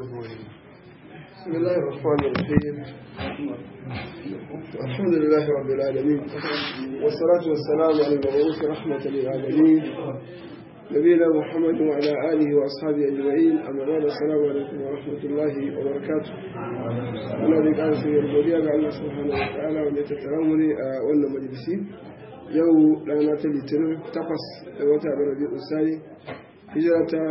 بسم الله الرحمن الرحيم الحمد لله رب العالمين والصلاة والسلام على المبعوث رحمة للعالمين نبينا محمد وعلى آله وأصحابه أجمعين أما بعد السلام عليكم ورحمة الله وبركاته أنا ذيك أنا سيد الجودية الله سبحانه وتعالى وأن يتترامني وأن مجلسي يو لانا تلتنا تقص وتعب ربيع الثاني hijira ta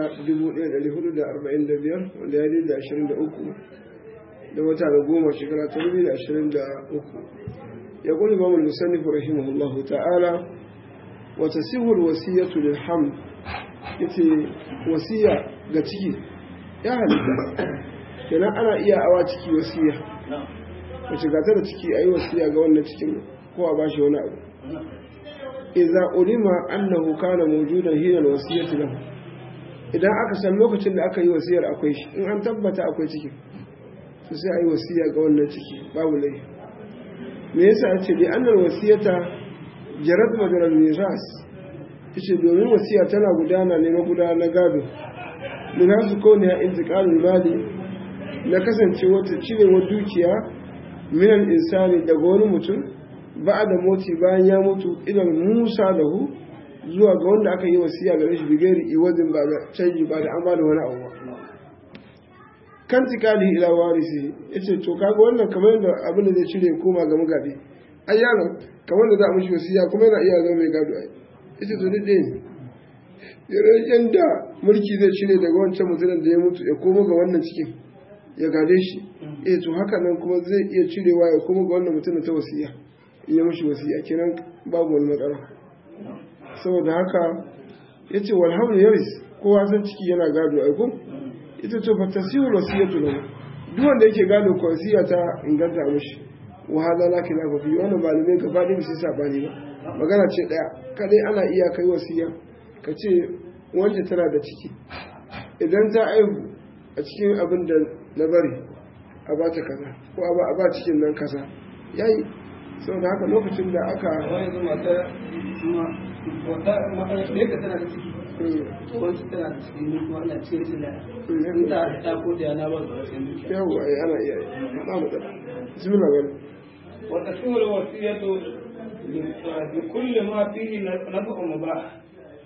1445 wanda ya da 23 da wata da goma shekara ta 2023 ya kuli ba mun musannif rahimahullah ta'ala wa tasihul wasiyatu lil hamd yace wasiya ga ciki ya halitta kenan ana iya awa ciki wasiya wace gata da ciki ayi wasiya ga wannan cikin ko a bashi wani abu idza ulima annahu kana mawjudan hina alwasiyatu lahu idan aka san lokacin da aka yi wasiyar akwai shi in an tabbata akwai ciki to sai a yi wasiya ga wannan ciki babu lai me yasa a ce bi annal wasiyata jarat madaral miras yace domin wasiya tana gudana ne na gudana na gado min hasu kone ya intiqalul mali na kasance wata cirewar dukiya min insani daga wani mutum ba da moti bayan ya mutu idan musa lahu zuwa ga wanda aka yi wasiya gare shi bigari iwazin ba da canji ba da an ba da wani abu ba kan tikali ila warisi yace to kaga wannan kamar yadda abin da zai cire koma ga mugabe ai yaron kamar da za a mishi wasiya kuma yana iya zama mai gado ai yace to duk ɗaya ne yadda mulki zai cire daga wancan mutumin da ya mutu ya koma ga wannan cikin ya gade shi eh to haka nan kuma zai iya cirewa ya koma ga wannan mutumin ta wasiya in ya mishi wasiya kenan babu wani matsala saboda haka ya ce walhamun yaris kowa san ciki yana gado aiko ita ce fata siwar wasiyatu lahu duk wanda yake gado ko wasiya ta inganta mishi wa hada la khilafa fi wannan malamai gaba ɗaya sai sabani ba magana ce daya kadai ana iya kai wasiya ka ce wanda tana da ciki idan ta aihu a cikin abin da na bari a ba ta kaza ko a ba cikin nan kaza yayi saboda haka lokacin da aka wata ɗaya tana da ciki wancan tana da ciki ne kuma ana cikin cin da in ta ta ko da na ba su rashin dukiya yawa ai ana iya ba mu da bismillah bari wata shura wasiyatu bi kulli ma fihi naf'u mubah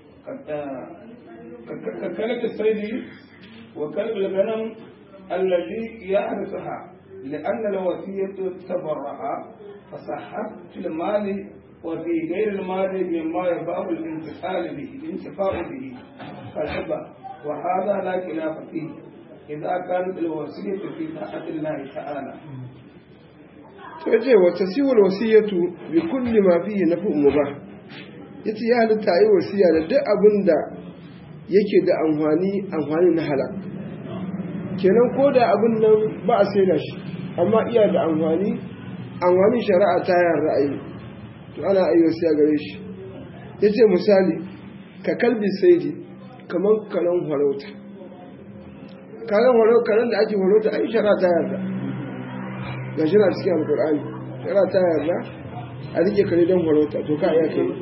ككلة الصيد وكلب الغنم الذي يحرسها لأن الوصية تبرع فصحت في المال وفي غير المال مما يباه الانتفاع به الانتفاع به فالحبة وهذا لا خلاف فيه إذا كانت الوصية في طاعة الله تعالى yace wa tasiwul wasiyatu bi kulli ma fihi naf'un mubah yace ya halitta yi wasiya da duk abin da yake da amfani amfani na halal kenan ko da abin nan ba a saida shi amma iya da amfani amfani shari'a ta yarda ayi to ana ayi wasiya gare shi yace misali ka kalbi saidi kaman kalan farauta kalan farauta kalan da ake farauta ai shari'a ta yarda ga shi na cikin alkur'ani shari'a ta yarda a rike kare don farauta to ka iya kai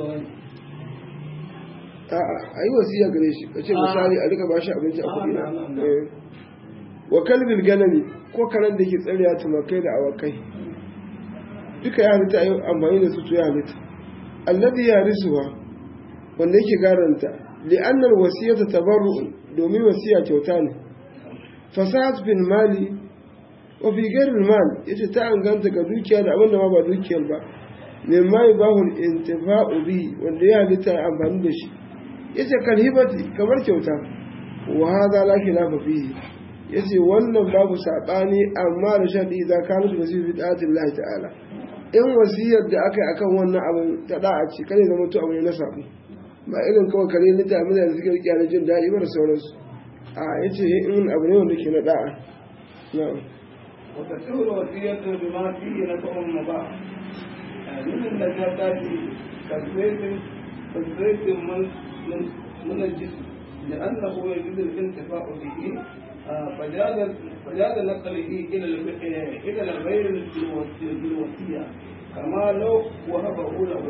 a yi wasiya gare shi ka ce misali a rika bashi abinci a kuɗi na wa kalbin ganami ko karen da ke tsariya tumakai da awakai duka ya halitta yi amfani da su to ya halitta alladhi ya risuwa wanda yake garanta li'annar wasiyata tabarru domin wasiya kyauta ne fasahat bin mali wa fi ghairil mal yace ta anganta ga dukiya da abin da ma ba dukiyar ba mimma yubahu al-intifa'u bi wanda ya halitta amfani da shi yace kalhibati kamar kyauta wa hadha la khilafa fihi yace wannan babu sabani amma da shadi idza kanat wasiyu fi ta'atillahi ta'ala in wasiyar da aka yi akan wannan abin ta da'a ce kare zama to abu ne na sabu ba irin kawai kare ni ta mutane suke riƙe na jin daɗi ba da sauransu a yace in abu ne wanda ke na da'a na'am وتسهل وصية بما فيه نفع مباح من النجاسات كالزيت كالزيت من من من الجسم لأنه يجوز الانتفاع به فجاز فجاز نقله إلى إلى الغير بالوصية كما لو وهبه له.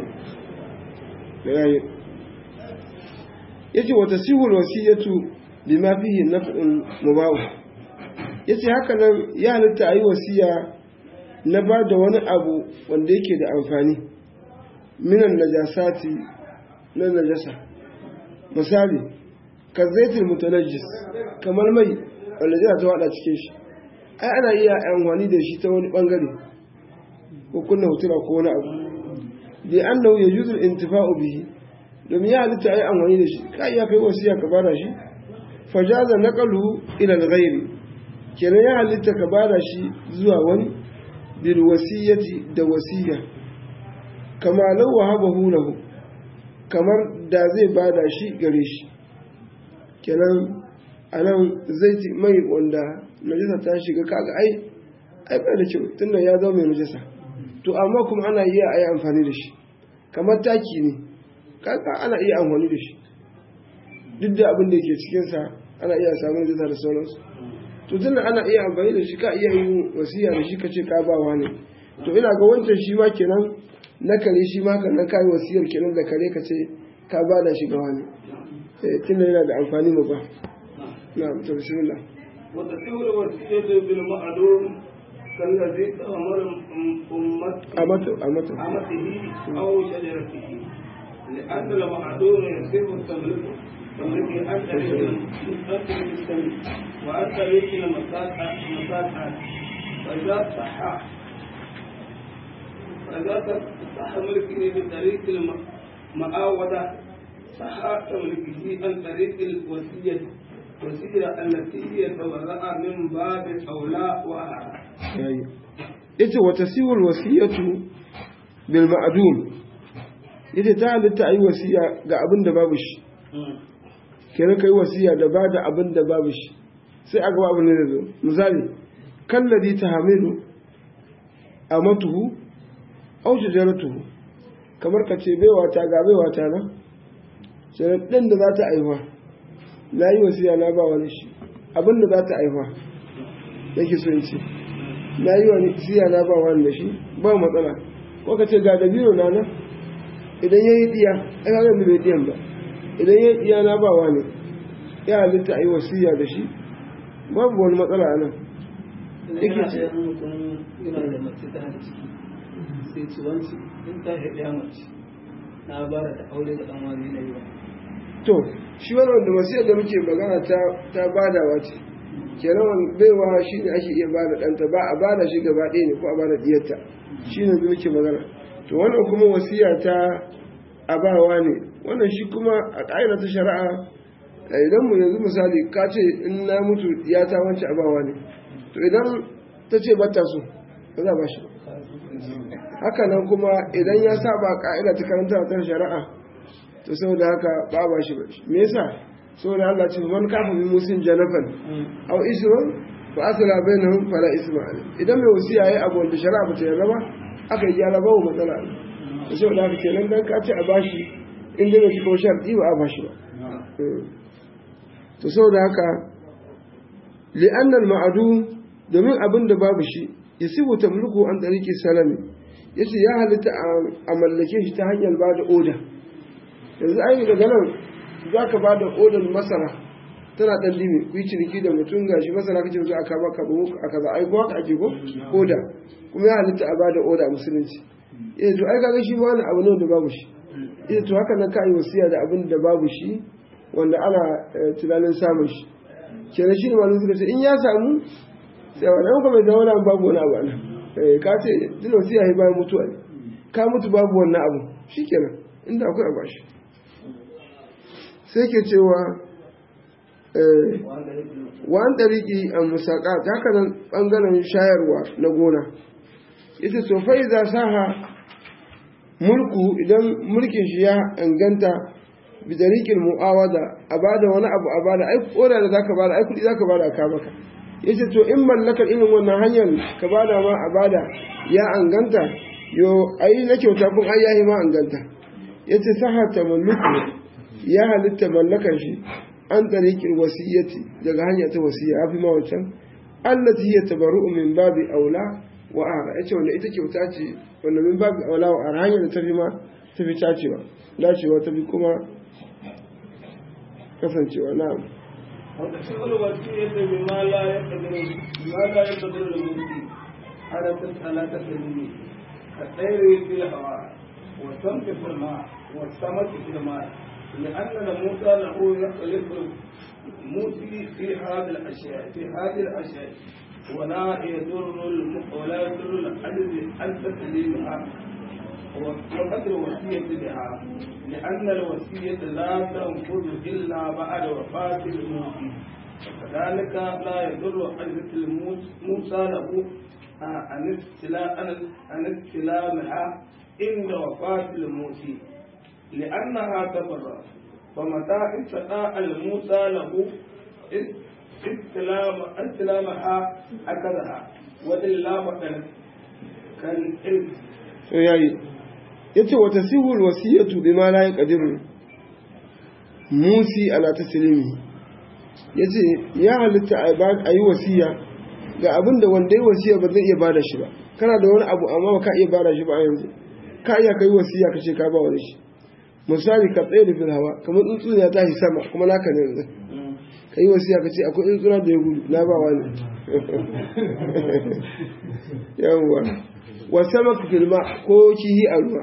yace wata sihul wasiyatu bima fihi naf'un mubah yace haka nan ya halitta a yi wasiya na ba da wani abu wanda yake da amfani minan najasati na najasa misali ka zaitin mutanajis kamar mai wanda zai ta wada cikin shi ai ana iya amfani da shi ta wani bangare ko kunna hutura ko wani abu da annahu yajuzu al-intifa'u bihi domin ya halitta ai amfani da shi ka iya kai wasiya ka bada shi fajaza naqaluhu ila al-ghayri kenan ya halitta ka bada shi zuwa wani bil wasiyati da wasiya kama law wahabahu lahu kamar da zai bada shi gare shi kenan anan zai mai wanda najasa ta shiga kaga ai ai bai da kyau tunda ya zama mai najasa to amma kuma ana iya ayi amfani da shi kamar taki ne kaga ana iya amfani da shi duk da abin da yake cikinsa ana iya samun najasa da sauransu to tunda ana iya amfani da shi ka iya yin wasiya da shi ka ce ka ba wani to ina ga wancan shi ma kenan na kare shi ma kan kai wasiyar kenan da kare ka ce ka ba da shi ga wani eh tunda yana da amfani mu ba na'am to bismillah wa tasawwur wasiyatu bil ma'lum kallazi amara ummat amatu amatu amatihi aw shajaratihi لأن المعدوم يصير التملك تملك عن طريق المستملك وعن طريق المساحة فإذا صح فإذا صح ملكه من طريق المعاودة صح تملكه عن طريق الوصية وسيلة التي يتبرأ من باب أولى وأعلى. ita wata siwar wasiyatu bil ma'dum ita ta halitta ayi wasiya ga abin da babu shi kenan kai wasiya da ba da abin da babu shi sai a gaba abin da zo misali kallazi tahamilu amatuhu aw shajaratuhu kamar ka ce baiwa ta ga baiwa ta na sai ɗin da za ta aiwa na yi wasiya na ba wani shi abin da za ta aiwa yake so in ce na yi wani siya na ba wani da shi ba matsala ko ka ce ga dabino na nan idan ya yi diya ai ga da bai diyan ba idan ya yi diya na ba wani ya halitta a yi wasiya da shi babu wani matsala a nan yake ce mutum yana da mace ta da ciki sai ci wanci in ta haɗe mace na bara da aure da ɗan wani na yi ba to shi wani wanda wasiyar da muke magana ta ta badawa ce kenan wani baiwa shi ne ake iya bada ɗanta ba a bada shi gaba ɗaya ne ko a bada diyarta shi ne muke magana to wannan kuma wasiya ta abawa ne wannan shi kuma a ƙa'ida ta shari'a idan mu yanzu misali ka ce in na mutu ya ta wance abawa ne to idan ta ce bata so ba za ba shi haka nan kuma idan ya saba ƙa'ida ta karanta ta shari'a to saboda haka ba ba shi ba me yasa saboda Allah ce man kafa bi musin janafan aw isran fa asla bainahum fala isma alayh idan mai wasiya yayi abu da shari'a ba ta yarda ba aka yi gyara ba matsala to saboda haka kenan dan ka ce a bashi in dai bai ko sharti ba a bashi ba to saboda haka li'anna al-ma'dum domin abin da babu shi yasibu tamliku an tariqi salami yace ya halitta a mallake shi ta hanyar ba da oda yanzu ai daga nan za ka ba da odar masara tana ɗan limi ku yi ciniki da mutum ga shi masara kace zo aka baka buhu aka za ai ko ake ko oda kuma ya halitta a ba da oda a musulunci eh to ai kaga shi ba wani abu ne da babu shi eh to haka nan ka yi wasiya da abin da babu shi wanda ana tunanin samun shi kenan shi ne malamin suka ce in ya samu sai wannan kuma da wani babu wani abu ana ka ce duk wasiya ya bayan mutuwa ne ka mutu babu wannan abu shikenan inda akwai a bashi sai ke cewa wa'an ɗariƙi a musaƙa ta haka nan ɓangaren shayarwa na gona ita sofai za saha mulku idan mulkin shi ya inganta bidariƙin mu'awada a bada wani abu a bada ai koda da zaka bada ai kuɗi zaka bada ka maka yace to in mallakar irin wannan hanyar ka bada ma a bada ya anganta yo ai na kyauta kun ai yahi ma anganta yace saha tamalluku ya halitta mallakar shi an tariqil wasiyyati daga hanya ta wasiya afi ma wancan allati hiya tabarru'u min babi aula wa ara yace wanda ita kyauta ce wanda min babi aula wa ara hanya da tafi ma tafi tacewa dacewa tafi kuma kasancewa na'am وتشغل الوصية بما لا يقدر بما لا يقدر الموصي على على تسليمه كالطير في الهواء والسمك في الماء والسمك في الماء لأن الموسى له يختلف الموسي في هذه الأشياء في هذه الأشياء ولا يضر ولا يضر العجز عن تسليمها وقت الوصية بها لأن الوصية لا تنفذ إلا بعد وفاة الموصي وكذلك لا يضر عجز موسى له عن استلامها عند وفاة الموصي لأنها تبرأ فمتى استطاع الموسى له استلام استلامها أخذها وإلا فقد كالإرث yayi yace wa tasihu alwasiyatu bima la yaqdiru musi ala taslimi yace ya halitta a yi wasiya ga abin da wanda ya wasiya ba zai iya bada shi ba kana da wani abu amma ba ka iya bada shi ba a yanzu ka iya kai wasiya ka ce ka ba wani shi misali ka tsaye da fil hawa kamar tsuntsu ya tashi sama kuma naka ne yanzu ka yi wasiya ka ce akwai tsuntsuna da ya gudu na ba wani yawwa wasa maka filma ko kihi a ruwa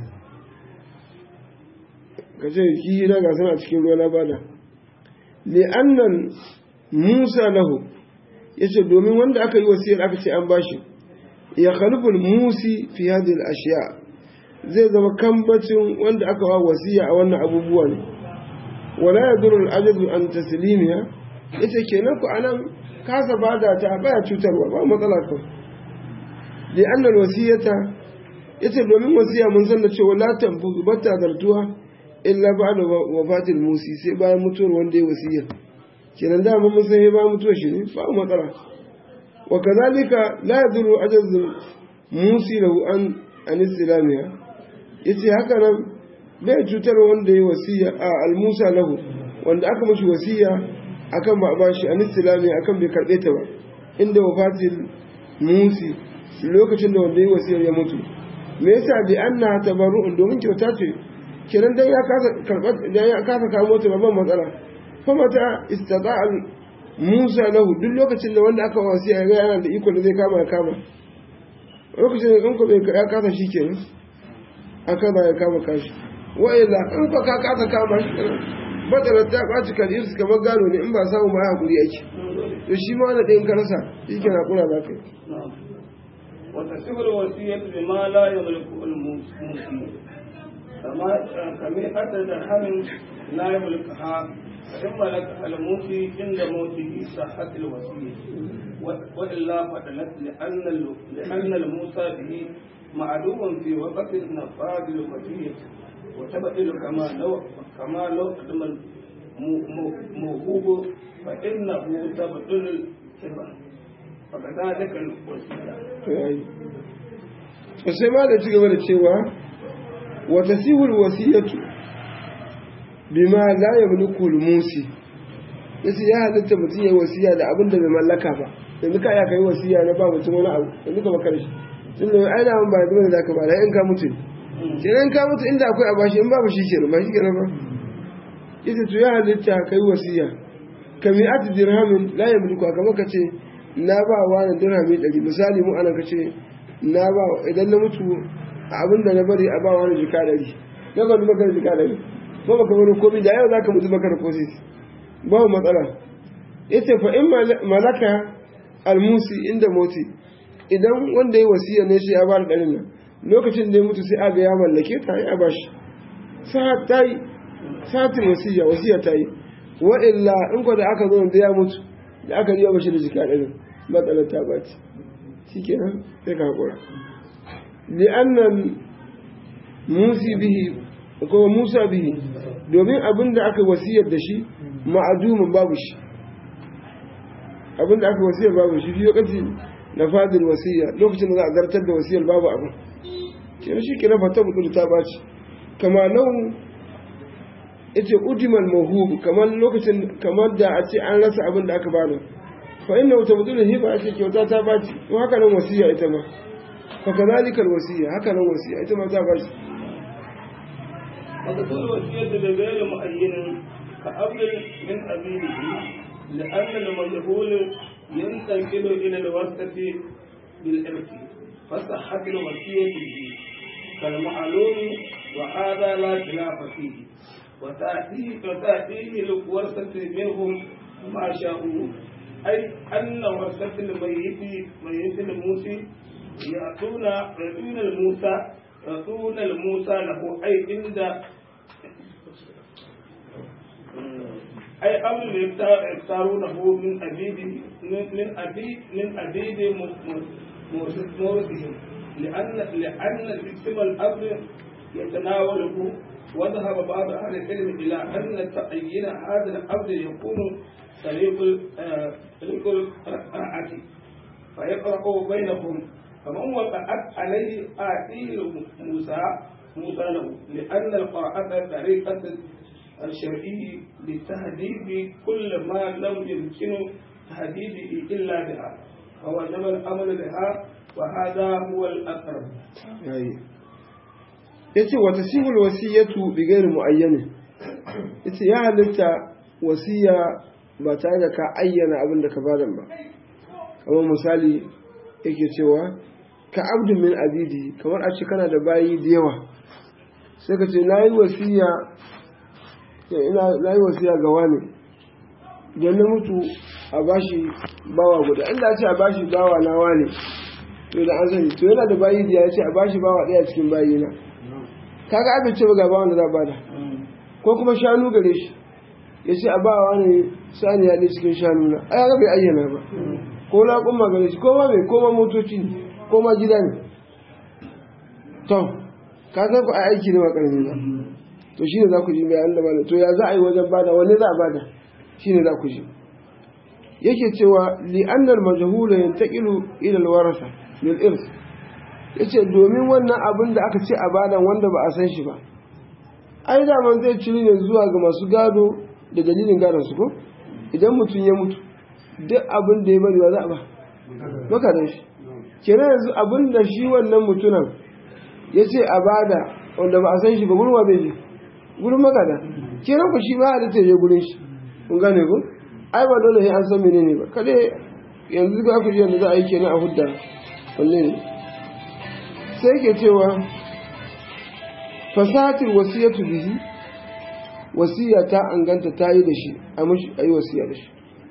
ka ce kihi na gasar a cikin ruwa na bada li'annan musa lahu ya ce domin wanda aka yi wasiyar aka ce an bashi ya khalifin musi fi hadin ashiya zai zama kambacin wanda aka wa wasiya a wannan abubuwa ne wala ya durul ajazu an taslimiya ya ce kenan ku anan kasa bada ta baya cutarwa ba matsala kawai لأن الوصية yace domin wasiya mun san da cewa la tanfuzu batta zartuwa illa ba'da wafatil musi sai bayan mutuwar wanda ya wasiya kenan da mun san sai bayan mutuwar shi ne ba matsala wa kadhalika la yadurru ajaz musi lahu an an islamiya yace haka nan bai cutar wanda ya wasiya a al-musa lahu wanda aka mishi wasiya akan ba ba shi an islamiya akan bai karbe ta ba inda wafatil musi lokacin da wanda ya wasiyar ya mutu me yasa bi anna tabarru'un domin kyauta ce kiran dan ya kasa karbar dan ya kasa kawo ta babban matsala fa mata istata'a Musa lahu duk lokacin da wanda aka wasiya ya yana da iko da zai kama ya kama lokacin da in ko bai ya kasa shi kenan aka ba ya kama kashi wa illa in ko ka kasa kama shi badalar ta kwaci kalir su kamar gano ne in ba samu ba hakuri yake to shi ma wani ɗayan karasa shi ke na kula za ka yi وتصير الوصية بما لا يملكه الموصي كما كمئة درهم لا يملكها فإن ملكها الموصي عند موته صحت الوصية وإلا فدلت لأن لأن الموصى به معلوم في وقت نفاذ الوصية وتبطل كما لو كما لو قدم الموهوب فإنه تبطل الهبة فكذلك الوصية sai ma da ci gaba da cewa wata sihul wasiyatu bima la yamliku al-musi yace ya halitta mutum ya wasiya da abin da bai mallaka ba yanzu ka ya kai wasiya na ba mutum wani abu yanzu ka baka shi tun da ai da ba da za ka ba da in ka mutu kenan ka mutu inda akwai a bashi in babu shi kenan ba shi kenan ba yace to ya halitta kai wasiya kami'at dirhamin la yamliku kamar ka ce na ba wa na dirhami ɗari misali mu ana ka ce na ba idan na mutu abin da na bari a ba wani jika ɗari na ba maka da jika ɗari ba baka wani komi da yau za ka mutu maka da kosi ba matsala ita fa in malaka almusi inda moti idan wanda ya wasiya ne shi ya ba da ɗarin nan lokacin da ya mutu sai aga ya mallake ta ya ba shi sa ta yi satin wasiya wasiya ta yi wa illa in ko da aka zo da ya mutu da aka riya bashi da jika ɗarin matsalar ta baci shi kenan sai ka haƙura li'annan musi bihi ko musa bihi domin abin da aka wasiyar da shi ma'adumin babu shi abin da aka wasiyar babu shi fi lokaci na fadin wasiya lokacin da za a zartar da wasiyar babu abin kenan shi kenan fata mutu ta baci kama nau ita udimal mahubu kamar lokacin kamar da a ce an rasa abin da aka bada fa inna wata mutum hiba ake kyauta ta baci to haka nan wasiya ita ma fa kazalikal wasiya haka nan wasiya ita ma ta baci وتكون الوصية بغير معين كأفضل من أبيه لأن المجهول ينتقل إلى الوسط بالإرث فصحت الوصية به كالمعلوم وهذا لا خلاف فيه وتأتيه وتأتيه الورثة منهم ما شاءوا أي أن ورثة الميت ميت الموسى يأتون يأتون الموسى يأتون الموسى له أي عند أي أمر يختارونه من أبيد من أبيد من أبيد مورثهم لأن لأن اسم الأمر يتناوله وذهب بعض أهل العلم إلى أن تعيين هذا الأمر يكون طريق طريق القراءة فيقرأ بينهم فمن وقعت عليه آتيه موسى موسى له لأن القراءة طريقة الشرعي لتهديد كل ما لم يمكن تهديده إلا بها فوجب الأمر بها وهذا هو الأقرب yace wata sihul wasiyatu bi ghairi muayyana yace ya halitta wasiya ba tare da ka ayyana abin da ka bada ba kamar misali yake cewa ka abdun min abidi kamar a ce kana da bayi da yawa sai ka ce na yi wasiya na yi wasiya ga wani don na mutu a bashi bawa guda inda ce a bashi bawa na wani to da an sani to yana da bayi da ya ce a bashi bawa ɗaya cikin bayi na kaga aka ce ga bawan da za bada ko kuma shanu gare shi ya ce a ba wani sani ya cikin shanu na ai ga bai ayyana ba ko na kuma gare shi ko ma mai ko ma motoci ne ko ma gida ne to ka san ku ai aiki ne ba karami ba to shine za ku ji bayan da malam to ya za a yi wajen bada wanne za a bada shine za ku ji yake cewa li annal majhula yantaqilu ila alwarasa lil irs yace domin wannan abin da aka ce a bada wanda ba a san shi ba ai da man zai ciri ne zuwa ga masu gado da dalilin gadon su ko idan mutum ya mutu duk abin da ya bari ba za a ba makadan shi kenan yanzu abin da shi wannan mutunan ya ce a bada wanda ba a san shi ba gurin wa zai je gurin magada kenan ku shi ba da ta je gurin shi kun gane ku ai ba dole sai an san menene ba kade yanzu ga ku ji yanda za a yi kenan a hudda wanne ne sai ke cewa fasahatul wasiyatu bihi wasiya ta anganta ta yi da shi a mushi a yi wasiya da shi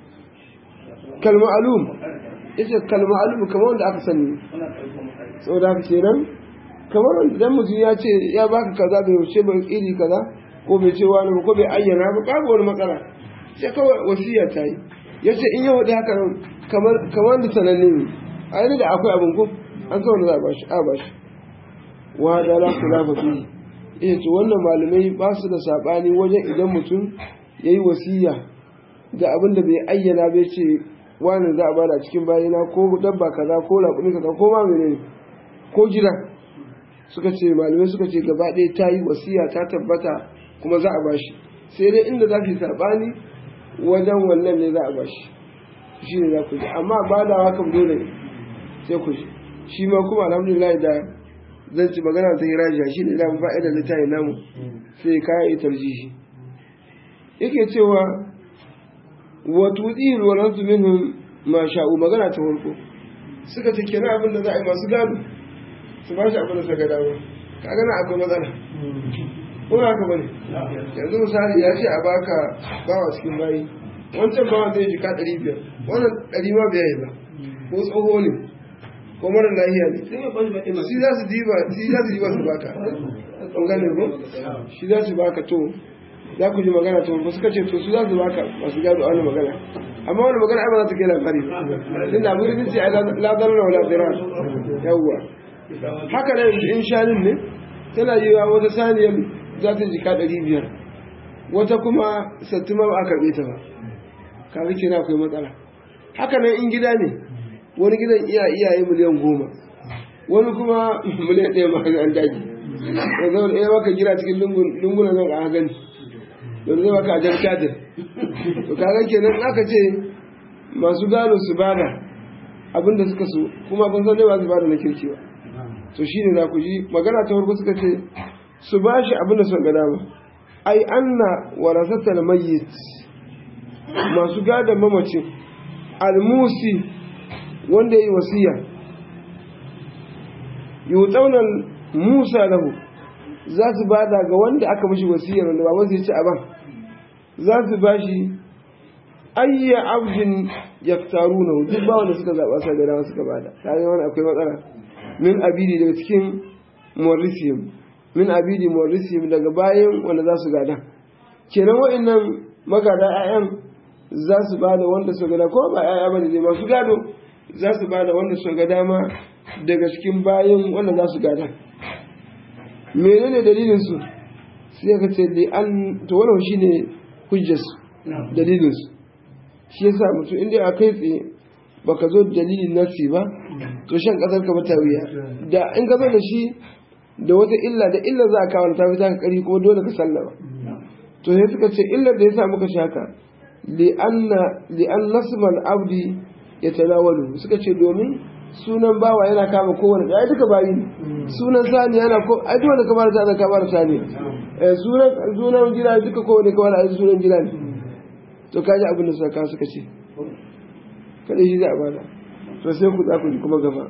kalma alum ita kalma alum kamar wanda aka sani saboda haka kenan kamar idan mutum ya ce ya baka kaza bai wuce ba iri kaza ko bai ce wani ko bai ayyana ba babu wani matsala sai kawai wasiya ta yi ya ce in yi hudu haka kamar da sananne ne a yi da akwai abin ku an kawai da za a bashi a bashi wa da la kula ba fi iya ce wannan malamai ba su da saɓani wajen idan mutum ya yi wasiya ga abin da bai ayyana bai ce wani za a bada cikin bayana ko dabba kaza ko raƙumi kaza ko ma menene ko gida suka ce malamai suka ce gaba ɗaya ta yi wasiya ta tabbata kuma za a bashi sai dai inda za fi saɓani wajen wannan ne za a bashi shi ne za ku ji amma ba da haka dole ne sai ku ji shi ma kuma alhamdulillah da zan ci magana ta yi rajiya shi ne zamu fa'ida da ta yi namu sai kaya yi tarjihi yake cewa wa tudil wa nasu minhum ma sha'u magana ta farko suka ce kenan abin da za a yi masu gado su ba shi abin da suka dama kaga na akwai matsala ko haka bane yanzu misali ya ce a baka bawa cikin bayi wancan bawa zai jika ɗari biyar wannan ɗari ma bai yi ba ko tsoho ne ko mara lahiya ne shi za su diba shi za su diba su baka an gane ko shi za su baka to za ku ji magana to ba suka ce to su za su baka masu gado wani magana amma wani magana ai ba za ta kai labari ba tunda abin da ce ai la darra wala dirar yawwa haka nan in shanin ne tana yi wa wata saniyar za ta jika ɗari biyar wata kuma sattuma ba a karɓe ta ba kawai kira akwai matsala haka nan in gida ne wani gidan iya iyaye miliyan goma wani kuma miliyan ɗaya ma an daji da zama ɗaya maka gida cikin lungunan nan a gani da zai maka a jan kadir to kaga kenan aka ce masu gano su bada abinda suka so kuma kun san dai ba su bada na kirki ba to shine za ku ji magana ta farko suka ce su ba shi abin da suka ga dama ai anna warasatal mayyit masu gadon mamacin almusi wanda ya yi wasiya yutaunan musa lahu za su bada ga wanda aka mishi wasiyar wanda baban zai ci aban za su ba shi ayya abdin yaktaruna duk ba wanda suka zaba sai da dama suka bada tare wani akwai matsala min abidi daga cikin morisium min abidi morisium daga bayan wanda za su gada kenan wa'annan magada 'ya'yan za su bada wanda su gada ko ba 'ya'ya bane dai masu gado za su bada wanda su ga dama daga cikin bayan wanda za su gada menene dalilin su sai ka ce da an to wannan shine hujjarsu dalilin su shi yasa mutum inda a kai tsaye baka zo da dalilin nasi ba to shan kasar ka bata wuya da in ka zo da shi da wata illa da illa za a kawo ta fita ka kari kuma dole ka sallama to sai suka ce illar da yasa muka shaka li anna li an nasmal abdi yatanawalu suka ce domin sunan bawa yana kama kowane da ai duka bayi ne sunan sani yana ko ai duk wanda ka bar sani ka bar sani eh sunan sunan gida duka kowane ka bar ai sunan gida ne to kaji abin da suka suka ce kada shi za a bada to sai ku za ku ji kuma gaba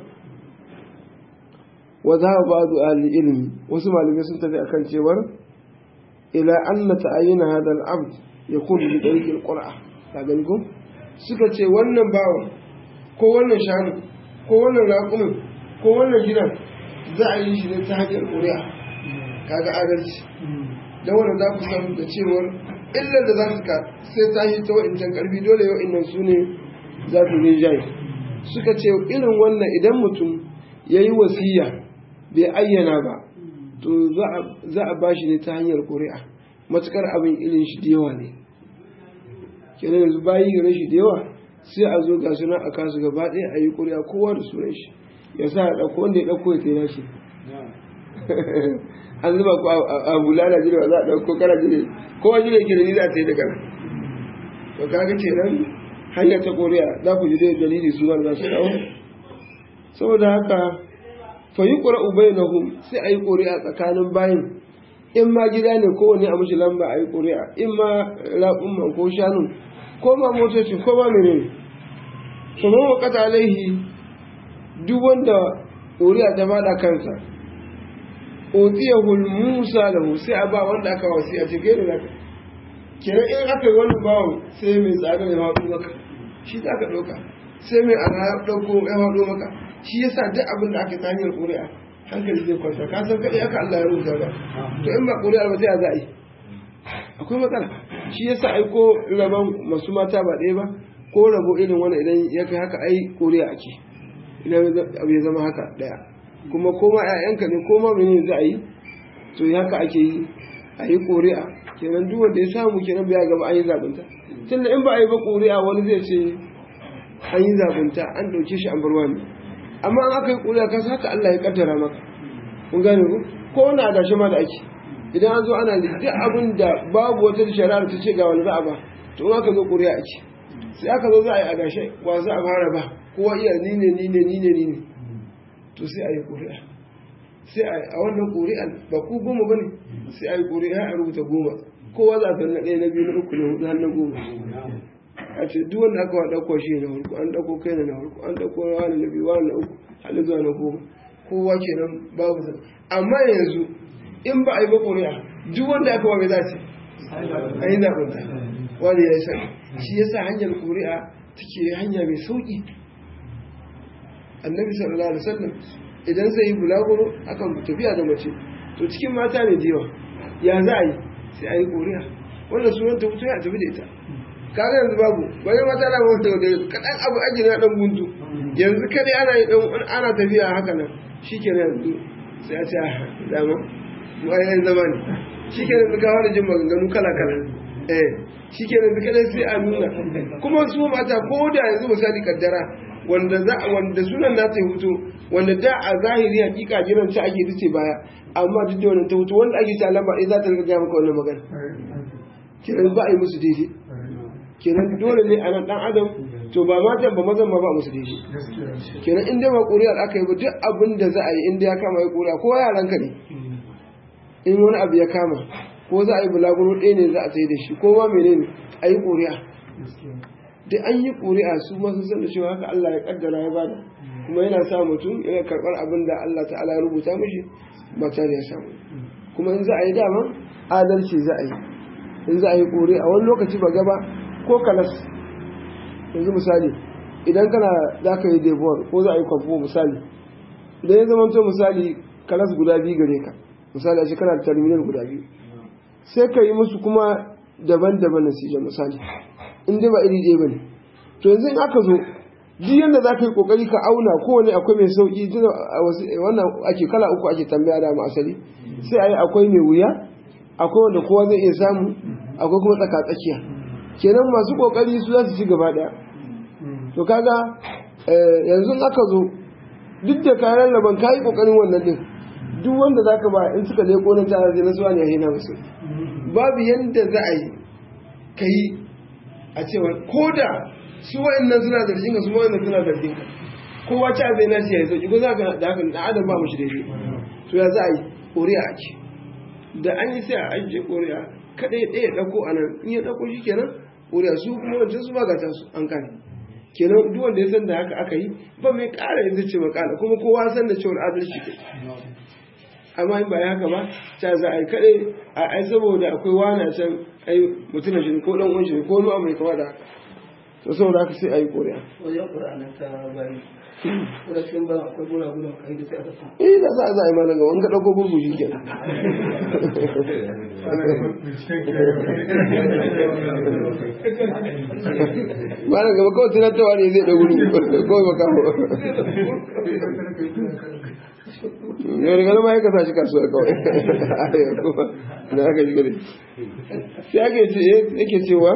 wa za ba ba'du ahli ilmi wasu malamai sun tafi akan cewar ila anna ta'ayyana hadha al-abd yakunu bi tariq al-qur'a ka gani ko suka ce wannan bawa ko wannan shanu ko wannan raƙumin ko wannan gidan za a yi shi ne ta hanyar ƙuri'a kaga adalci dan wannan za ku samu da cewar illar da za su ka sai ta yi ta wa'incan karfi dole yau innan su ne za su rinjaye suka ce irin wannan idan mutum ya yi wasiya bai ayyana ba to za a bashi ne ta hanyar ƙuri'a matukar abin ilin shi da yawa ne kenan yanzu bayi gare shi da yawa sai a zo ga suna a kasu gaba ɗaya a yi ƙuri'a kowa da sunan shi ya sa a ɗauko wanda ya ɗauko ya kai shi an zuba ku a bulala jirwa za a ɗauko kana jire kowa jire ke da ni za ta yi daga nan to kaga kenan hanyar ta koriya za ku ji dai dalili su za su dawo saboda haka fa yi ƙura ubai na hum sai a yi ƙuri'a tsakanin bayin in ma gida ne kowane a mushi lamba a yi ƙuri'a in ma raƙumman ko shanun ko ma motocin ko ma menene kuma wakata alaihi duk wanda ƙuri'a ta fada kansa otiyahul musa lahu sai a ba wanda aka wasi a cikin da naka kenan in aka yi wannan bawan sai mai tsada ya haɗu maka shi za ka ɗauka sai mai ana ya ɗauko ya haɗu maka shi yasa duk abin da aka tanyar ƙuri'a hankali zai kwanta ka san kaɗai aka Allah ya rubuta ba to in ba ƙuri'a ba sai a za a yi akwai matsala shi yasa ai ko rabon masu mata ba ɗaya ba ko rabo irin wani idan ya kai haka ai ƙuri'a ake idan abu ya zama haka ɗaya kuma koma ‘ya'yanka ne koma mene za a yi to haka ake yi a yi ƙuri'a kenan duk wanda ya samu kenan bai gaba an yi zabunta tunda in ba a yi ba ƙuri'a wani zai ce an yi zabunta an ɗauke shi an bar wani amma an aka yi ƙuri'a kasa haka Allah ya kaddara maka kun gane ku ko wani adashi ma da ake idan an zo ana duk abin da babu wata shari'ar ta ce ga wani za a ba to in aka zo ƙuri'a ake sai aka zo za a yi adashe wa za a fara ba kowa iya ni ne ni ne ni ne ni ne to sai a yi ƙuri'a sai a wannan ƙuri'an ba ku goma ba ne sai a yi ƙuri'a a rubuta goma kowa za ta na ɗaya na biyu na uku na hudu har na goma a ce duk wanda aka wa ɗauko shi na farko an ɗauko kai na farko an ɗauko wani na biyu wani na uku har zuwa na goma kowa kenan babu sa amma yanzu in ba a yi ba ƙuri'a duk wanda aka wa bai za ce a yi zaɓen ta wani ya yi sani shi yasa hanyar ƙuri'a take hanya mai sauƙi annabi sallallahu alaihi wasallam idan zai yi bulaguro akan tafiya da mace to cikin mata ne da yawa ya za a yi sai a yi koriya wanda sunan ta fito ya tafi da ita kaga yanzu babu wani mata na wanda da kadan abu aji na dan guntu yanzu kada ana yi dan ana tafiya haka nan shikenan yanzu sai a ce dama wai zama ne shikenan yanzu ka fara jin maganganu kala kala eh shikenan yanzu kada sai a nuna kuma su mata ko da yanzu misali kaddara wanda za wanda sunan nata ya hutu wanda da a zahiri hakika jiran ta ake tace baya amma duk da wannan ta hutu wanda ake ta lamba ɗaya za ta riga maka wannan magana kenan ba a yi musu daidai kenan dole ne a nan dan adam to ba matan ba mazan ma ba musu daidai kenan in dai ba ƙuri'ar aka yi ba duk abin da za a yi in dai ya kama ya ƙuri'a ko yaranka ne in wani abu ya kama ko za a yi bulaguro ɗaya ne za a sai da shi ko ma menene a yi ƙuri'a da an yi ƙuri'a su ma sun san da cewa haka Allah ya kaddara ya bada kuma yana sa mutum yana karɓar abin da Allah ta'ala ya rubuta mishi ba tare ya samu kuma in za a yi dama adalci za a yi in za a yi ƙuri'a wani lokaci ba gaba ko kalas yanzu misali idan kana za ka yi debuwar ko za a yi kwamfo misali idan ya zama to misali kalas guda biyu gare ka misali a shekara da terminal guda biyu sai ka yi musu kuma daban-daban nasija misali in dai ba iri ɗaya ba ne to yanzu in aka zo duk yadda za ka yi ƙoƙari ka auna kowane akwai mai sauƙi tuna wannan ake kala uku ake tambaya da asali sai a yi akwai mai wuya akwai wanda kowa zai iya samu akwai kuma tsaka-tsakiya kenan masu ƙoƙari su za su ci gaba ɗaya to kaga yanzu aka zo duk da kayan laban ka yi ƙoƙarin wannan ɗin duk wanda za ka ba in suka leko nan tara zai nasuwa ne a hina musu babu yadda za a yi ka yi a cewa ko da su wa'annan suna zargin ka su wa'annan suna zargin ka kowa ci zai na ce ya sauki ko za ka da haka na adam ba mu shi daidai to ya za a yi ƙori'a ake da an yi sai a ajiye ƙori'a kaɗai ɗaya ɗauko a nan in ya ɗauko shi kenan ƙori'a su kuma wancan su ba gata su an kane kenan duk wanda ya san da haka aka yi ba mai ƙara yanzu ce makala kuma kowa san da cewar adalci kai amma in ba ya haka ba ta za a yi kaɗai a ai saboda akwai wani a can ai mutum shi ko ɗan uwan shi ko wani abu mai kama da haka to saboda haka sai a yi ƙori'a wajen ƙura'anin ta bayi ƙurashin ba akwai gura gura kai da sai aka sa eh da za a za a yi ma daga wani ka ɗauko gurgu shi ke ba na gaba kawai tunatarwa ne zai ɗagu kawai ba kawo yau daga nama ya kasa shi kasuwa kawai na aka shi gari sai ake ce yake cewa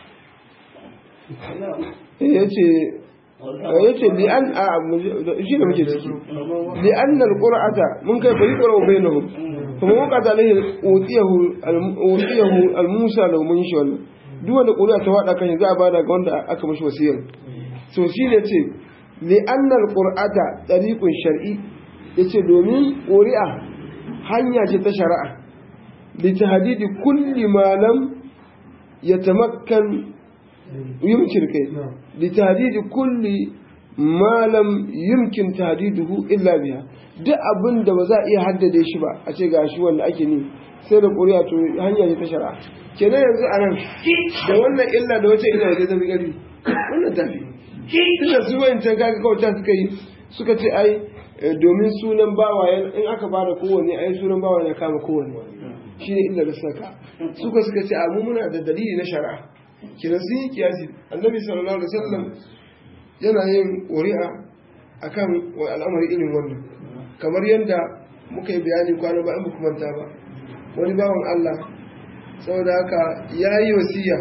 ya ce ya ce li an a shi da muke ciki li an al qur'ata mun kai bai qur'u bainahum kuma mun qata alaihi utiyahu utiyahu al musa law mun shi wannan duk wanda qur'a ta wada kan za a bada ga wanda aka mishi wasiyar to shi ne ce li an al qur'ata tariqun shar'i yace domin qur'a hanya ce ta shari'a li tahdidi kulli ma lam yatamakkan يمكن كي لتهديد كل ما لم يمكن تهديده إلا بها duk abin da ba za a iya haddade shi ba a ce gashi wanda ake ni sai da ƙuri'a to hanya ne ta shari'a kenan yanzu a nan da wannan illa da wata illa waje ta fi ƙarfi wannan tafi tunda su wancan kaga kawai ta suka yi suka ce ai domin sunan bawa in aka bada kowanne ai sunan bawa ya kama kowanne shi ne illa da saka suka suka ce a mu muna da dalili na shari'a kina sun yi kiyasi annabi sallallahu alaihi wasallam yana yin ƙuri'a akan al'amari irin wannan kamar yadda muka yi bayani kwana ba in ba manta ba wani bawan Allah saboda haka ya yi wasiya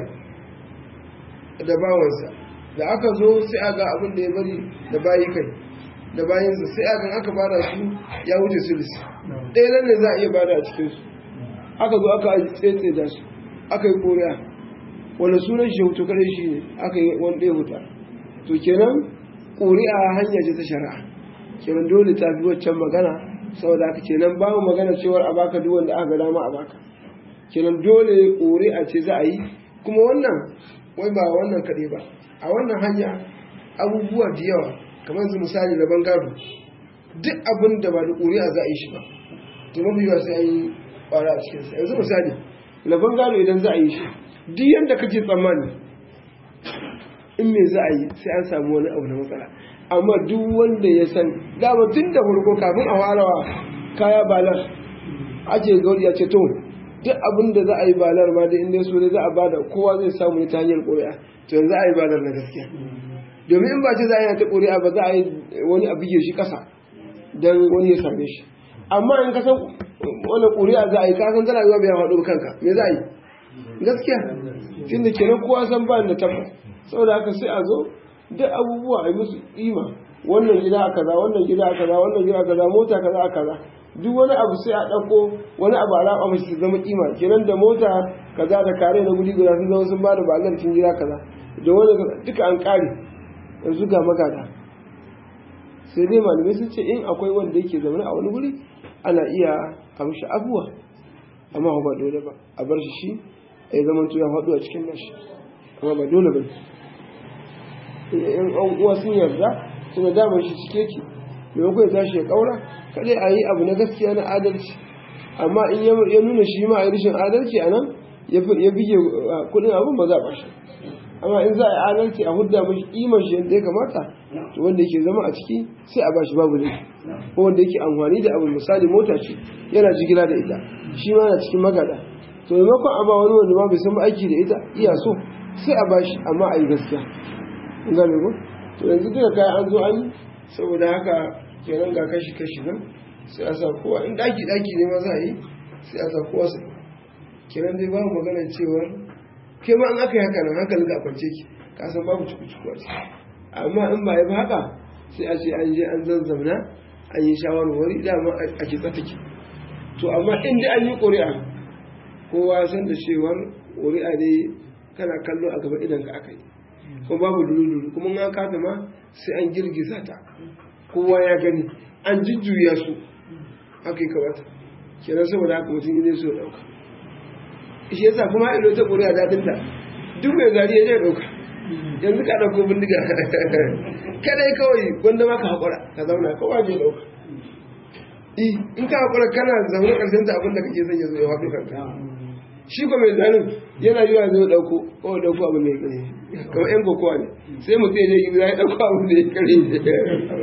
da bawansa da aka zo sai a ga abin da ya bari da bayi kai da bayansa sai a ga aka bada su ya wuce sulisi ɗaya nan ne za a iya bada a cikinsu aka zo aka tsetse da su aka yi ƙuri'a wanda sunan shi hutu kare shi ne aka yi wani ɗaya huta to kenan ƙuri'a hanya ce ta shari'a kenan dole ta fi waccan magana saboda haka kenan babu magana cewar a baka duk wanda aka ga dama a baka kenan dole ƙuri'a ce za a yi kuma wannan wai ba wannan kaɗai ba a wannan hanya abubuwa da yawa kamar su misali na bangaro duk abin da ba da ƙuri'a za a yi shi ba to mafi yawa sai an yi ƙwara a cikinsa yanzu misali na bangaro idan za a yi shi duk yadda kake tsammani in me za a yi sai an samu wani abu na matsala amma duk wanda ya san dama tun da farko kafin a farawa kaya balar ake gauri ya ce to duk abin da za a yi balar ma da inda so ne za a bada kowa zai samu ne ta hanyar ƙuri'a to yanzu a yi balar na gaskiya domin in ba ce za a yi ta ƙuri'a ba za a yi wani abu shi ƙasa don wani ya same shi amma in ka san wani ƙuri'a za a yi ka san tana zuwa bai faɗo kanka me za a yi gaskiya tun da kenan kowa san ba da tabbas saboda haka sai a zo duk abubuwa a yi musu ima wannan gida a kaza wannan gida a kaza wannan gida a kaza mota kaza a kaza duk wani abu sai a ɗauko wani abu a raba mashi su zama kima kenan da mota kaza da kare na guri guda sun zama sun ba da balar cikin gida kaza da wani duka an ƙare yanzu ga magada sai dai malamai sun ce in akwai wanda yake zaune a wani guri ana iya a mishi abuwa amma ba dole ba a bar shi shi ya zama ya faɗo a cikin nashi amma ba dole ba in an uwa sun yarda suna damar shi cike ki maimakon ya tashi ya kaura kadai a yi abu na gaskiya na adalci amma in ya nuna shi ma a yi rashin adalci a nan ya bige kudin abin ba za a bashi amma in za a yi adalci a hudda mashi imar shi yadda ya kamata to wanda yake zama a ciki sai a bashi babu laifi ko wanda yake amfani da abin misali mota ce yana jigila da ita shi ma yana cikin magada to maimakon a ba wani wanda ma bai san aiki da ita iya so sai a bashi amma a yi gaskiya in gane ko to yanzu duka kayan an zo an yi saboda haka kenan ga kashi kashi nan sai a sa kowa in daki daki ne ma za a yi sai a sa kowa su kenan dai babu magana cewa ke ma an aka yi haka nan hankalin ka kwance ki ka san babu cuku cuku a ciki amma in ba yi ba haka sai a ce an je an zazzamna an yi shawarwari dama a kitsa take to amma in dai an yi ƙuri'a kowa san da cewar ƙuri'a dai kana kallo a gaba idan ka aka yi kuma babu dulu kuma an kata ma sai an girgiza ta kowa ya gani an jujjuya su haka yi kamata kenan saboda haka mutum ne so dauka shi yasa kuma ilo ta ƙuri'a daɗin ta duk mai zari ya je dauka yanzu ka ɗauko bindiga kadai kawai wanda ma ka haƙura ka zauna kowa je dauka in ka haƙura kana zaune ƙarshen ta abin da kake son ya zo ya haɗu kanka shi ko mai zanen yana yi wa zai dauko ko dauko abu mai kare kamar yan kokowa ne sai mutum ya je ya dauko abu da ya kare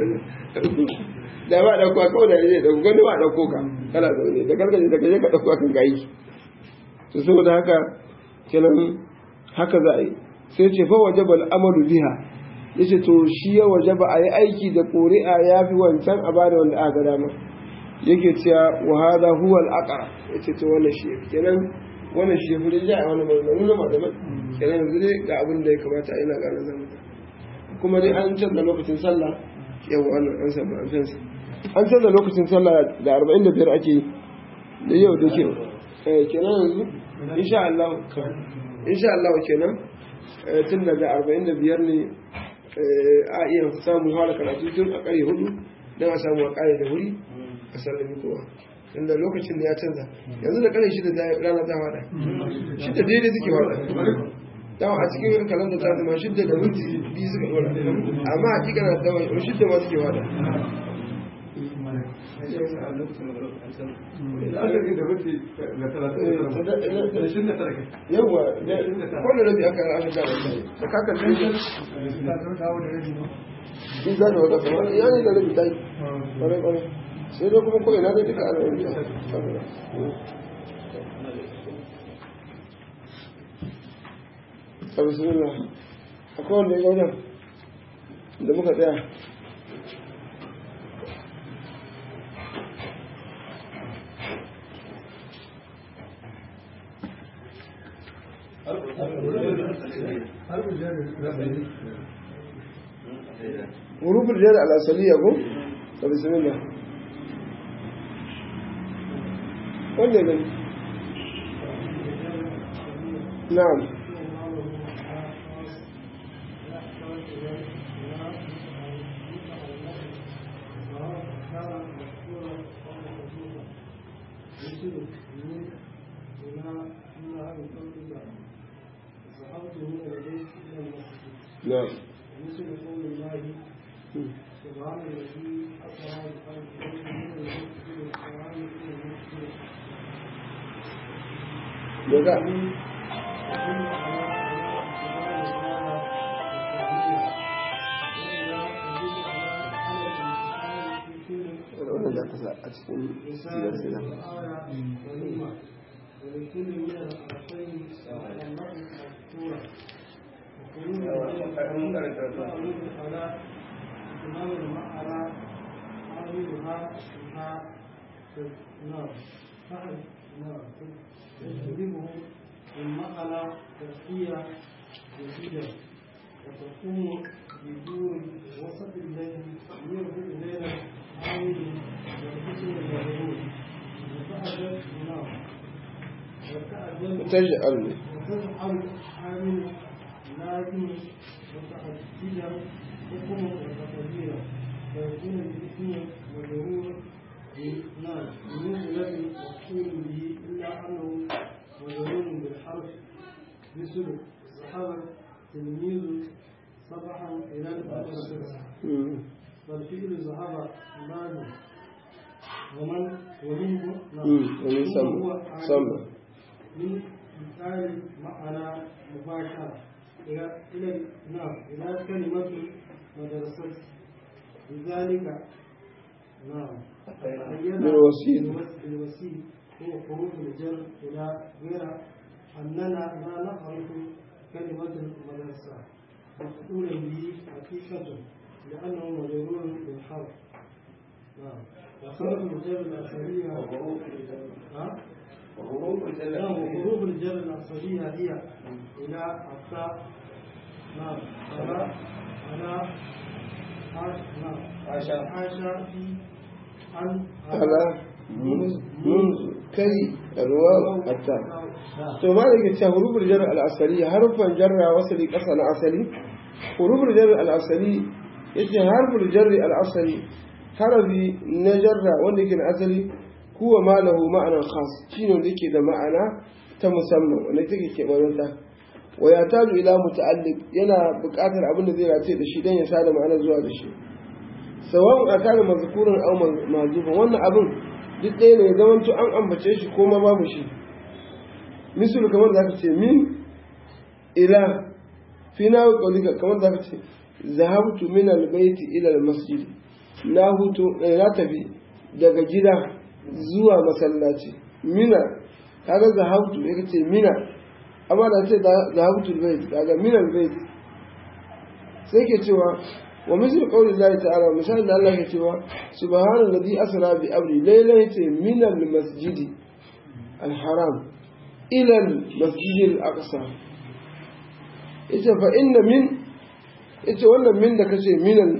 da ba dauko kawai da ya dauko wani ba dauko ka kana zaune da karkace da kaje ka dauko kan gayi to saboda haka kenan haka za a yi sai ce fa wajaba al'amalu biha yace to shi ya wajaba a yi aiki da ƙuri'a ya fi wancan a bada wanda aka ga dama yake cewa wa hada huwa al-aqra yace to wannan shi kenan wannan shi fi rija a wani maganganu na malamai kenan yanzu dai ga abin da ya kamata a yi na gane zama kuma dai an canza lokacin sallah yau wannan an samu an canza an canza lokacin sallah da arba'in da biyar ake da yau da ke kenan yanzu insha Allah insha Allah kenan tun daga arba'in da biyar ne a iya samun fara karatu tun a ƙare hudu don a samu a ƙare da wuri a sallami kowa inda lokacin da ya canza yanzu da kare shida da rana ta wada shida daidai suke wada dawa a cikin kalanda ta zama shida da minti biyu suka dora amma hakika na dawa shida ma suke wada yawwa kwanan rabi aka aka gaba da kakar da shi in za da wata kamar ya ne da rabi ta yi kwarai kwarai sai dai kuma kawai na zai duka ana yin a bismillah akwai wanda ya gaunar da muka tsaya حروف الجر الأصلية أبو بسم الله wanda gani na'am نعم مثل قول الله سبحان الذي أسرى بخلقه من المسجد الحرام إلى المسجد daga wannan da kasa a cikin sigar sigar ولكل من الحرفين المرء مذكورا على إمام المعرى عاملها بها نار فعل نار تجذبه المقلة تسقية جديدة وتقوم بدون وسط الليل يربط بين عامل والحسن المغرور وتأجل نار وتأجل تجعل وتجعل حامل لازم متعددا حكم وتقديرا فيكون الاسم مجرور نعم من الذي مقصود به الا انه مجرور بالحرف بسلك الصحابه مدرسة مم. والفعل ذهب مال ومن ومنه نعم. مم. ومن ثم سمى هو عالم سمى من مثال معنى مباشرة إلى إلى نعم إلى كلمة مدرسة لذلك نعم بالوسيط. بالوسيط هو حروف الجر إلى غير أننا لا نعرف كلمة المدرسة مفعولا به حقيقة لأنه مجرور بالحرف نعم وحروف الجر الأصلية ها؟ وحروف الجر نعم وحروف الجر الأصلية هي إلى التاء نعم على على حاش نعم حاشا. حاشا في عن على منذ منذ كي الواو التاء to ma da ke cewa hurufin jar al'asali harfan jarra wasali ƙasa na asali hurufin jar al'asali yace harfin jarri al'asali harafi na jarra wanda ke na asali huwa ma lahu ma'anar khas shine wanda yake da ma'ana ta musamman wanda take keɓarunta wa ya taju ila muta'alliq yana buƙatar abin da zai race da shi dan ya sada ma'ana zuwa da shi sawa'un akana mazkurun aw mazufan wannan abin duk ɗaya ne ya zamanto an ambace shi ko ma babu shi misali kamar da aka ce min ila fi na ƙaulika kamar da aka ce zahabtu min albaiti ila almasjid na hutu eh, na tafi daga gida zuwa masallaci mina kaga zahabtu ya ce mina amma da ce zahabtu albayt kaga min albayt sai ke cewa wa misal qawli Allah ta'ala misalin da Allah ke cewa subhanallazi asra bi abdi laylan yace min almasjid alharam إلى المسجد الأقصى إذا فإن من إذا ولا من ذاك شيء من ال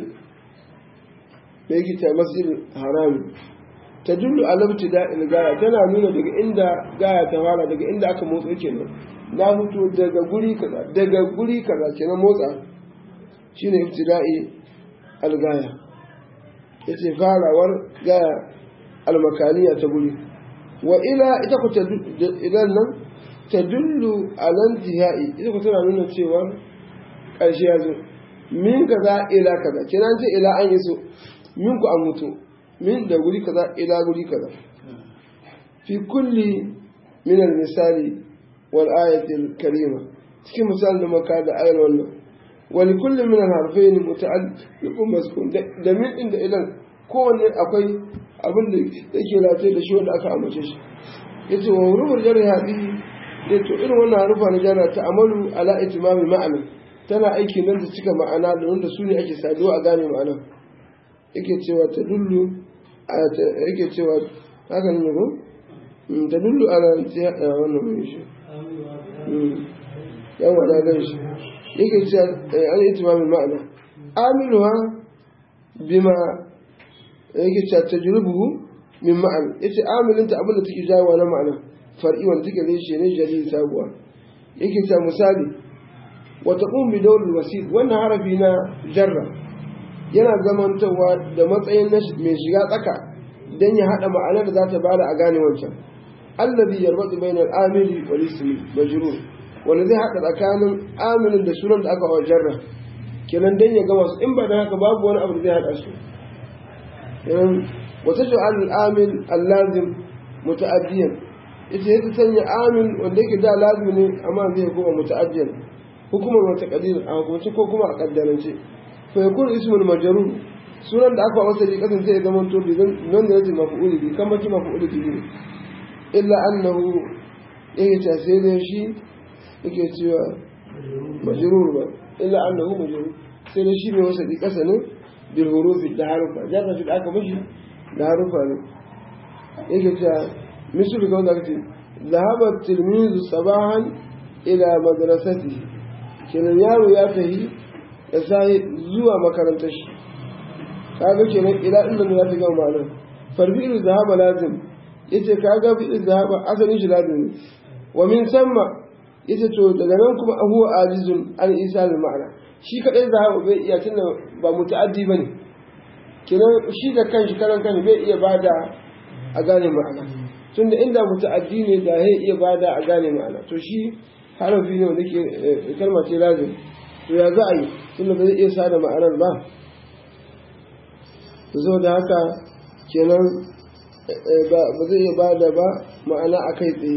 بيجي مسجد الحرام تدل على ابتداء الغاية تنا nuna daga inda gaya ta fara daga inda aka motsa kenan na fito daga guri kaza daga guri kaza kenan motsa shine ibtida'i al-gaya yace farawar gaya al-makaniya ta guri wa ila ita ku idan nan ta dullu alantihai ita ku tana nuna cewa ƙarshe ya zo min kaza ila kaza kenan ce ila an yi so min ku an mutu min da guri kaza ila guri kaza fi kulli min misali wal ayatil karima cikin misalin da maka da ayar wannan wa li kulli min al harfayn muta'alliqun maskun da min din da ilan kowanne akwai abin da yake lafiya da shi wanda aka amince shi ya ce wa hurufar jarri haɗi ya to irin wannan harufa na jarra ta amalu ala itimami ma'ana tana aiki nan da cika ma'ana da wanda su ne ake saduwa a gane ma'ana yake cewa ta dullu yake cewa haka ne ko ta dullu ala wannan mai shi yan wada gan shi yake cewa ala itimami ma'ana amiluha bima yake cewa tajrubuhu min ma'an yace amilinta abin da take jawo na ma'ana far'i wanda take reshe ne jariri sabuwa yake cewa misali wa taqum bi dawl wasit wannan harafi na jarra yana zamantawa da matsayin mai shiga tsaka dan ya hada ma'anar da za ta bada a gane wancan alladhi yarbatu bainal amili wal ismi majrur wanda zai hada tsakanin amilin da sunan da aka wa jarra kenan dan ya gama su in ba da haka babu wani abu da zai hada su وتجعل الآمن اللازم متأديا إذا هي تسني آمن وليك دا لازم أما زي هو متأديا حكم وتقدير أو حكم أقدر شيء فيكون اسم المجرور sunan da aka wasa ne kasan sai ya zama to bi nan da yake maf'uli bi kamar ki maf'uli bi ne illa annahu yake ta sai da shi yake cewa majrur ba illa annahu majrur sai da shi ne wasa di kasa ne bil hurufi da harufa jarra shi da aka mishi da harufa ne yake cewa misali ga wanda kace zahaba tilmizu sabahan ila madrasati kenan yaro ya tafi ya sai zuwa makarantar shi kaga kenan ila inda ne za ta gama ma'anar farbi'il zahaba lazim yace kaga fi'il zahaba asalin shi lazim ne wa min samma yace to daga nan kuma huwa ajizun an isa al ma'ana shi kadai zahaba bai iya tunda ba muta'addi bane kenan shi da kanshi karan kanshi bai iya bada a gane ma'ana tunda inda muta'addi ne da zai iya bada a gane ma'ana to shi harafi ne wanda ke kalma ce lazim to ya za a yi tunda ba zai iya sada ma'anar ba zo da haka kenan ba zai iya ba da ba ma'ana a kai tsaye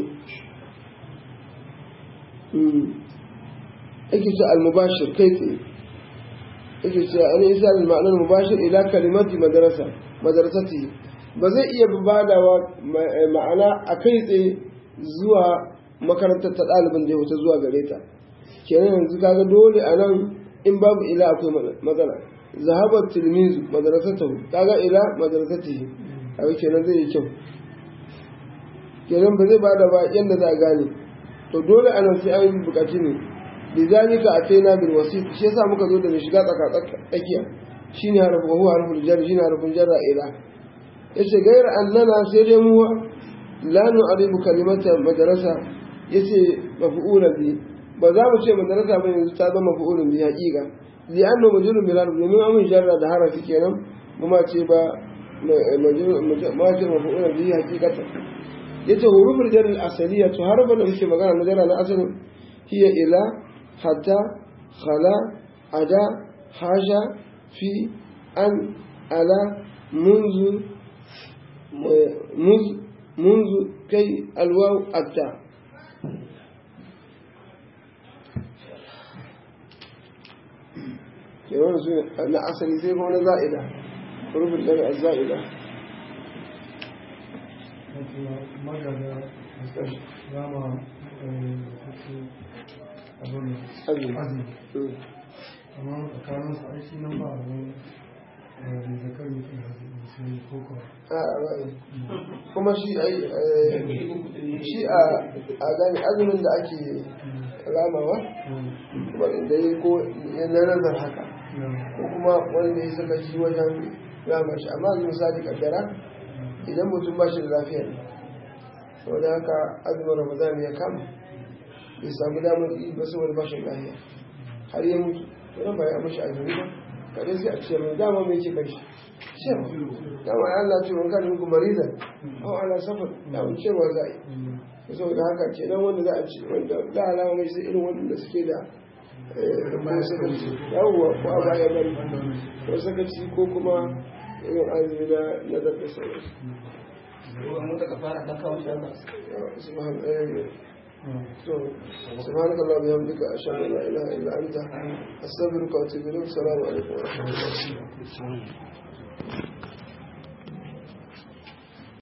ake ce al-mubashir kai tsaye ake ce an isa al-ma'anar mubashir ila kalimati madarasa madarasati ba zai iya badawa ma'ana a kai tsaye zuwa makarantar ta ɗalibin da ya wuta zuwa gare ta kenan yanzu kaga dole a nan in babu ila akwai matsala zahabar tilmizu madarasatahu kaga ila madarasatihi kaga kenan zai yi kyau kenan ba zai bada ba yadda za a gane to dole a nan sai an yi bukaci ne lizalika ataina bil wasit shi yasa muka zo da mai shiga tsaka tsakiya shine harfu huwa harful jar shine harfun jarra ila yace gaira annana sai dai mu la nu'aribu kalimata madrasa yace maf'ulan bi ba za mu ce madrasa ba yanzu ta zama maf'ulan bi haqiqa li anna majrurun bil harf domin amun jarra da harafi kenan kuma ce ba majrur maf'ulan bi haqiqata yace huruful jar al asaliya to harfan da muke magana na jarra na asalin hiya ila hatta khala ada haja fi an ala منذ منذ منذ كي الواو التاء kenan su na asali sai kuma na za'ida rufin daga za'ida magana rama abin azumi azumi amma tsakanin su aiki nan ba abin da zakar mutum da musulmi ko kuwa a ra'ayi kuma shi ai shi a a gani azumin da ake ramawa kuma da ya ko ya na nazar haka ko kuma wanda ya saka shi wajen rama shi amma yanzu misali kaddara idan mutum ba shi da lafiya ne saboda haka azumin ramadan ya kama bai samu damar yi ba saboda ba shi da lafiya har ya mutu wani ba ya mashi azumi ba kare sai a ciyar mai dama mai ke kai shi ciyarwa dama ya Allah ce wani kan muku maridan au ala safar da mun ciyarwa za a yi saboda haka ke nan wanda za a ci wanda za a alama mai sai irin wanda suke da ko sakaci yawwa ko a baya bari ko sakaci ko kuma irin azumi na na zaɓe sauransu سبحانك اللهم وبحمدك أشهد أن لا إله إلا أنت أستغفرك وأتوب إليك السلام عليكم ورحمة الله